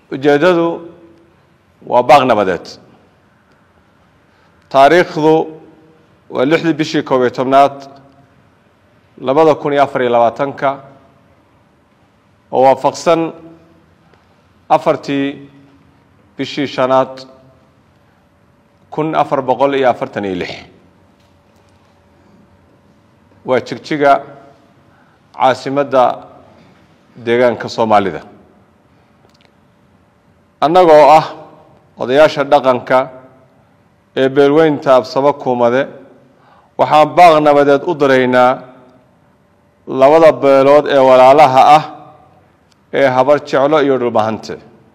ujeeddadu waa baaq nabadeed taariikhdu waa lixdii bishii koob iyo tobnaad labada kun iyo afar iyo labaatanka oo waafaqsan afartii bishii shanaad kun afar boqol iyo afartan iyo lix waa jigjiga caasimadda deegaanka soomaalida annagoo ah odayaasha dhaqanka ee beelweynta absamo kuumade waxaan baaq nabadeed u diraynaa labada beelood ee walaalaha ah ee habar jeclo iyo dhulbahante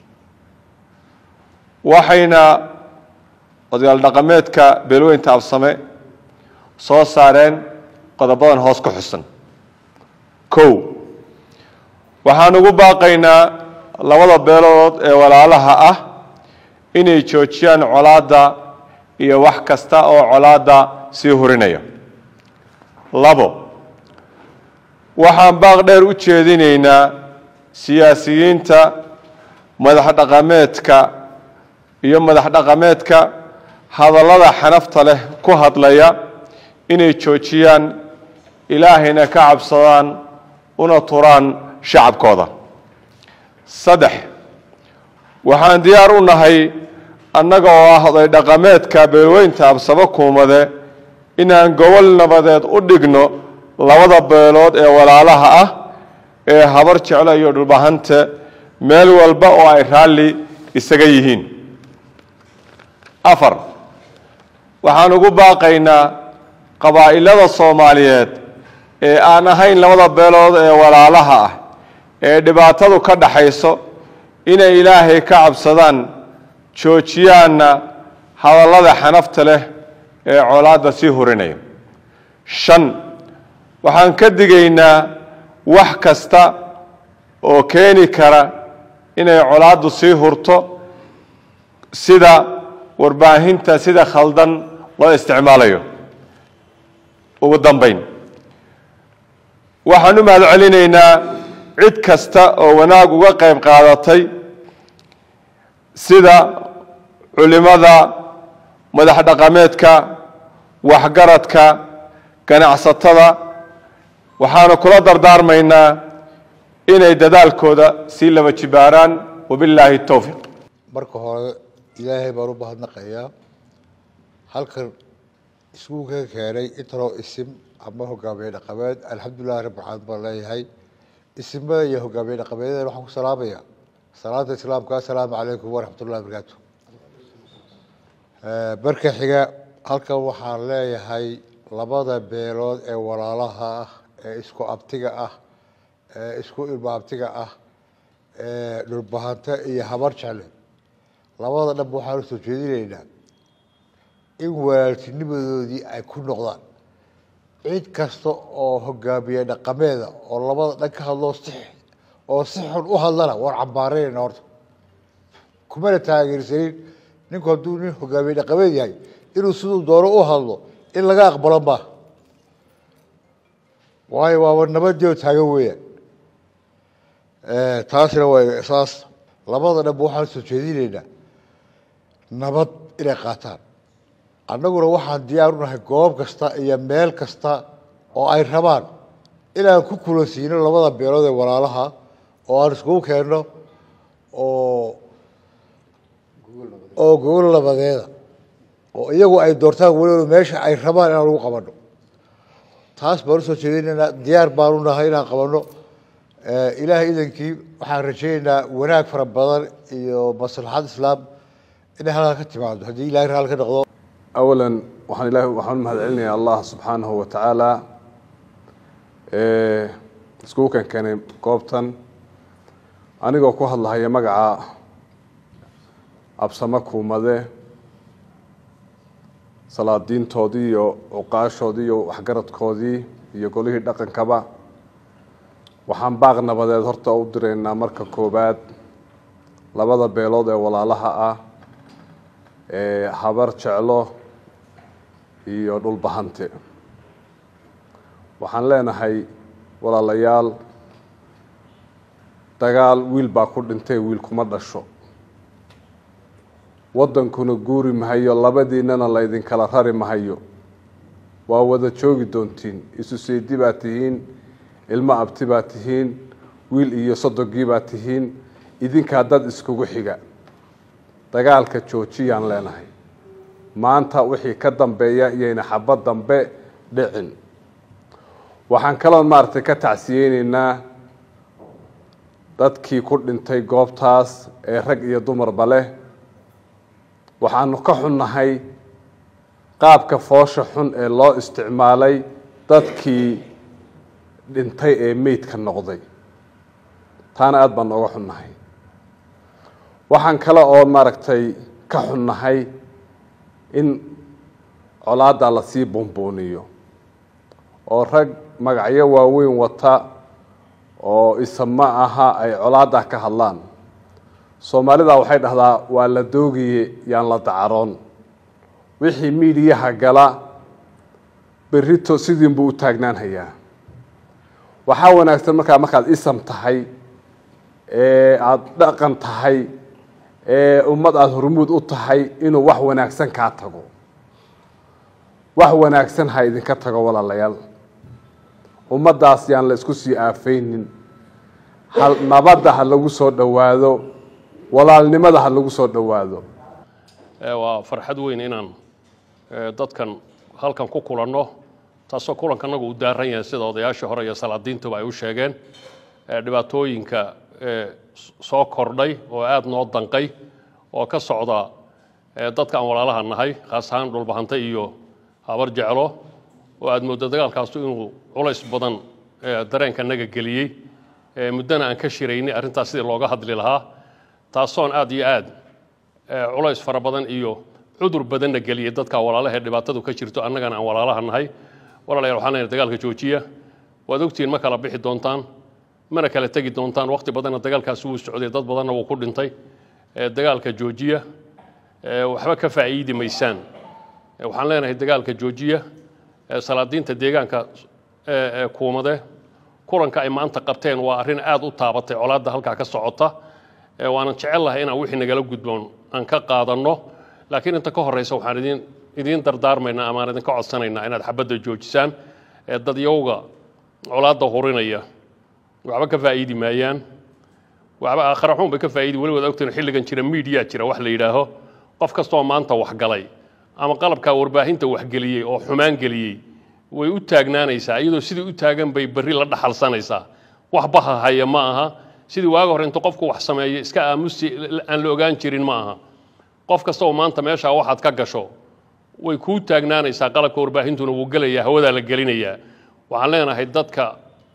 waxayna odayaal dhaqameedka beelweynta absame soo saareen qodobadan hoos ku xusan kow waxaan ugu baaqaynaa labada beelood ee walaalaha ah inay joojiyaan colaadda iyo wax kasta oo colaadda sii hurinaya labo waxaan baaq dheer u jeedinaynaa siyaasiyiinta madax dhaqameedka iyo madax dhaqameedka hadallada xanafta leh ku hadlaya inay joojiyaan ilaahayna ka cabsadaan una turaan shacabkooda saddex waxaan diyaar u nahay annaga oo ah oday dhaqameedka beelweynta absamo kuumade inaan gobol nabadeed u dhigno labada beelood ee walaalaha ah ee habar jeclo iyo dhulbahante meel walba oo ay raalli isaga yihiin afar waxaan ugu baaqaynaa qabaa'ilada soomaaliyeed ee aan ahayn labada beelood ee walaalaha ah ee dhibaatadu ka dhaxayso inay ilaahay ka cabsadaan joojiyaanna hadallada xanafta leh ee colaadda sii hurinaya shan waxaan ka digaynaa wax kasta oo keeni kara inay colaaddu sii hurto sida warbaahinta sida khaldan loo isticmaalayo ugu dambayn waxaan u mahad celinaynaa cid kasta oo wanaag uga qayb qaadatay sida culimada madax dhaqameedka waxgaradka ganacsatada waxaanu kula dardaarmaynaa inay dadaalkooda sii laba jibaaraan wabillaahi towfiiq marka hore ilaahay baan u mahadnaqayaa halkan iskugu ka keenay intanoo isim ama hogaamiye dhaqameed alxamdulilahi rabbi caalamiin baan leeyahay isimada iyo hogaamiye dhaqameedyada waxaan ku salaamaya salaanta islaamka assalaamu calaykum waraxmat ullahi barakaatu marka xiga halkan waxaan leeyahay labada beelood ee walaalaha ah ee isku abtiga ah ee isku ilmo abtiga ah ee dhulbahante iyo habar jecle labada dhanba waxaan usoo jeedinaynaa in walaaltinimadoodii ay ku noqdaan cid kasta oo hogaamiye dhaqameeda oo labada dhan ka hadloo si oo si xun u hadlana waan cambaaraynayna horta kumana taageersanin ninku hadduu nin hogaamiye dhaqameed yahay inuu siduu doono u hadlo in laga aqbalo maaha waayo waaba nabadii taagan weeyaan taasina waa saas labada dhanba waxaan soo jeedinaynaa nabad inay qaataan annaguna waxaan diyaar u nahay goob kasta iyo meel kasta oo ay rabaan inaan ku kulansiino labada beelood ee walaalaha oo aan iskugu keenno oo oo gogol nabadeeda oo iyagu ay doortaan weliba meesha ay rabaan inaan lagu qabanno taas baan usoo jeedinaynaa diyaar baan u nahay inaan qabanno ilaahay idankii waxaan rajaynaynaa wanaag fara badan iyo maslaxad islaam inay halkaa ka timaado haddii ilahay raali ka noqdo awala waxaan ilahi waxaan u mahad celinayaa allah subxaanahu wa tacaala iskugu kan keenay goobtan anigoo ku hadlahaya magaca absamo kuumade salaadiintoodii iyo cuqaashoodii iyo waxgaradkoodii iyo golihii dhaqankaba waxaan baaq nabadeed horta u diraynaa marka koowaad labada beelood ee walaalaha ah ee habar jeclo iyo dhulbahante waxaan leenahay walaalayaal dagaal wiil baa ku dhintay wiil kuma dhasho waddankuna guuri mahayo labadiinnana laydinkala rari mahayo waa wada joogi doontiin isu seedi baa tihiin ilmo abti baa tihiin wiil iyo sodogii baa tihiin idinkaa dad iskugu xiga dagaalka joojiyaan leenahay maanta wixii ka dambeeya iyayna xabad dambe dhicin waxaan kaloon maaragtay ka tacsiyeyneynaa dadkii ku dhintay goobtaas ee rag iyo dumarba leh waxaanu ka xunnahay qaabka foosha xun ee loo isticmaalay dadkii dhintay ee meydka noqday taana aada baan nooga xunnahay waxaan kale oo maaragtay ka xunnahay in colaaddaa lasii buunbuuniyo oo rag magacyo waaweyn wata oo isama aha ay colaaddaa ka hadlaan soomaalida waxay dhahdaa waa la doogiye yaan la dacaroon wixii miidiyaha gala berrito sidiinbuu u taagnaan hayaa waxaa wanaagsan markaa markaad isam tahay ee aada dhaqan tahay ee ummad aada hormuud u tahay inuu wax wanaagsan kaa tago wax wanaagsan ha idinka tago walaalayaal ummaddaas yaan la isku sii aafeynin ha nabadda ha lagu soo dhowaado walaalnimada ha lagu soo dhowaado waa farxad weyn inaan dadkan halkan ku kulanno taasoo kulanka anagu u daaran yahay sida odayaashii hore iyo salaadiintuba ay u sheegeen dhibaatooyinka soo kordhay oo aada noo danqay oo ka socda dadka aan walaalaha nahay khaas ahaan dhulbahante iyo habar jeclo oo aada mooddo dagaalkaasu inuu culays badan dareenka naga geliyey muddana aan ka shiraynay arrintaas sidii looga hadli lahaa taasoon aada iyo aad culays fara badan iyo cudur badanna geliyey dadka walaalaha ee dhibaatadu ka jirto annagana aan walaalaha nahay walaalayaal waxaan leenahay dagaalka joojiya waad ogtihiin ma kala bixi doontaan mana kala tegi doontaan waqti badanna dagaalkaasi wuu socday dad badanna wuu ku dhintay dagaalka joojiya waxba ka faa'iidi maysaan waxaan leenahay dagaalka joojiya salaadiinta deegaanka kuumade kulanka ay maanta qabteen waa arrin aada u taabatay colaadda halkaa ka socota waanan jecel lahay inaan wixii nagala gudboon aan ka qaadanno laakiin inta ka horreysa waxaan idin idiin dardaarmaynaa amaan idinka codsanaynaa inaad xabadda joojisaan dadyowga colaadda hurinaya waxba ka faa'iidi maayaan waxba aakhira xun bay ka faa'iidi weli waad ogtiin xilligan jira miidiyaa jira wax la yidhaaho qof kastoo maanta waxgalay ama qalabkaa warbaahinta waxgeliyey oo xumaan geliyey way u taagnaanaysaa iyadoo sidii u taagan bay berri la dhaxalsanaysaa wax baha haya ma aha sidii waaga hore intuu qofku wax sameeyo iska aamusi aan la ogaan jirin ma aha qof kasta oo maanta meeshaa waxaad ka gasho way kuu taagnaanaysaa qalabka warbaahintuna wuu gelayaa hawadaa la gelinayaa waxaan leenahay dadka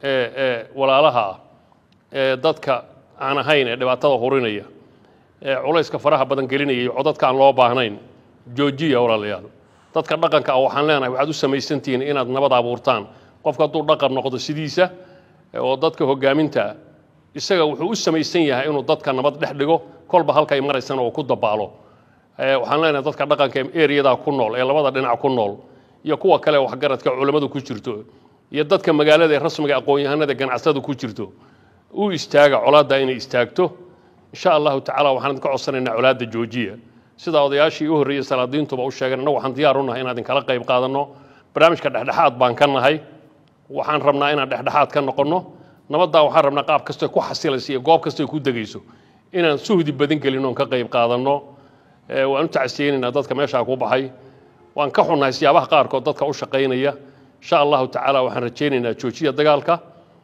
walaalaha ah ee dadka aan ahayn ee dhibaatada hurinaya ee culayska faraha badan gelinaya iyo codadka aan loo baahnayn joojiya walaalayaal dadka dhaqanka ah waxaan leenahay waxaad u samaysantihiin inaad nabad abuurtaan qofka hadduu dhaqan noqdo sidiisa oo dadka hogaaminta isaga wuxuu u samaysan yahay inuu dadka nabad dhex dhigo kolba halkay maraysana uu ku dabaalo waxaan leenahay dadka dhaqanka ee eriyadaa ku nool ee labada dhinac ku nool iyo kuwa kale waxgaradka culammadu ku jirto iyo dadka magaalada ee rasmiga aqoon-yahanada ganacsadu ku jirto u istaaga colaadda inay istaagto insha allahu tacala waxaan idinka codsanaynaa colaadda joojiya sida odayaashii u horreeyey salaadiintuba u sheegeen annagu waxaan diyaar u nahay inaan idinkala qayb qaadanno barnaamijka dhexdhexaad baan ka nahay waxaan rabnaa inaan dhexdhexaad ka noqonno nabaddaa waxaan rabnaa qaab kastoy ku xasilayso iyo goob kastoy ku degayso inaan suhdi badin gelin oon ka qayb qaadanno waan u tacsiyeynaynaa dadka meeshaa ku baxay waan ka xunnahay siyaabaha qaarkood dadka u shaqaynaya insha allahu tacaala waxaan rajaynaynaa joojiya dagaalka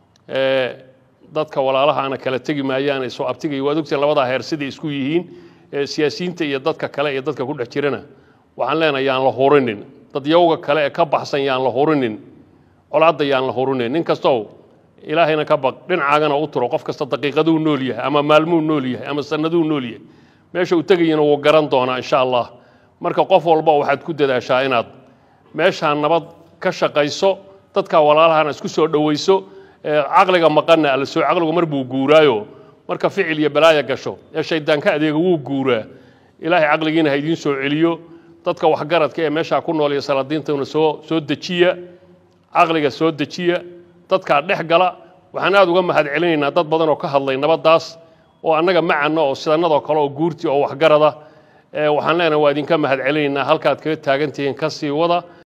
dadka walaalahaana kala tegi maayaan soo abtigaya waad ogtiin labadaa heer siday isku yihiin siyaasiyiinta iyo dadka kale iyo dadka ku dhex jirana waxaan leenahay yaan la hurinin dadyowga kale ee ka baxsan yaan la hurinin colaadda yaan la hurinin nin kastow ilaahayna ka baq dhinacaagana u turo qof kasta daqiiqaduu nool yahay ama maalmuu nool yahay ama sanaduu nool yahay meesha uu tegayana wuu garan doonaa insha allah marka qof walba waxaad ku dadaashaa inaad meeshaa nabad ka shaqayso dadka walaalahana isku soo dhowayso caqliga maqanna alla soo caqligu mar buu guuraayo marka ficil iyo balaaya gasho ee shaydaanka adeega wuu guuraa ilaahay caqligiina ha idiin soo celiyo dadka waxgaradka ee meeshaa ku nool iyo salaadiintuna soo soo dejiya caqliga soo dejiya dadkaa dhex gala waxaan aada uga mahad celinaynaa dad badan oo ka hadlay nabaddaas oo annaga macana oo sidanadoo kale oo guurti oo waxgarada waxaan leenahay waa idinka mahad celinaynaa halkaad kaga taagan tihiin ka sii wada